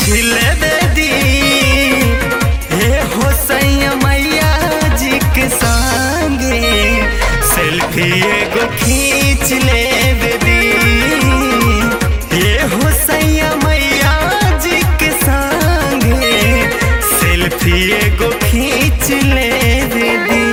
selfie ले दी हे हो सैया मैया जी के संगे सेल्फी एगो खींच ले दी हे हो सैया मैया जी के संगे सेल्फी एगो खींच ले दी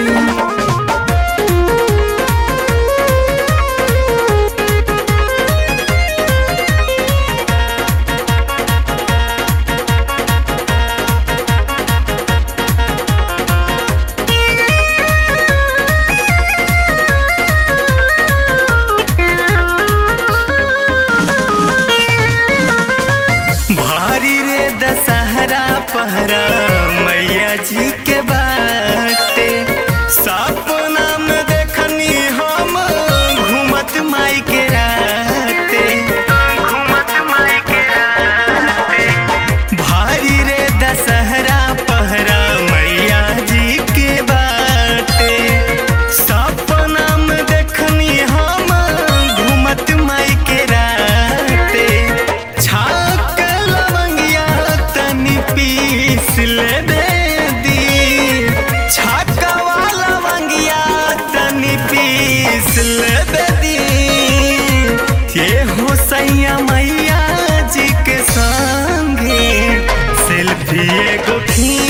भारी रे दशहरा पहरा मैया जी के बाटे सपना में देखनी हम घूमत माई के राते घूमत माई के राते भारी रे दशहरा पहरा मैया जी के बाटे सपना में देखनी हम घूमत माई के राते छाक लवंगिया तनी पीस ले दे दी छाका वाला लवंगिया तनी पीस ले दे दी ये हो सैया मैया जी के संगे सेल्फी एगो खींच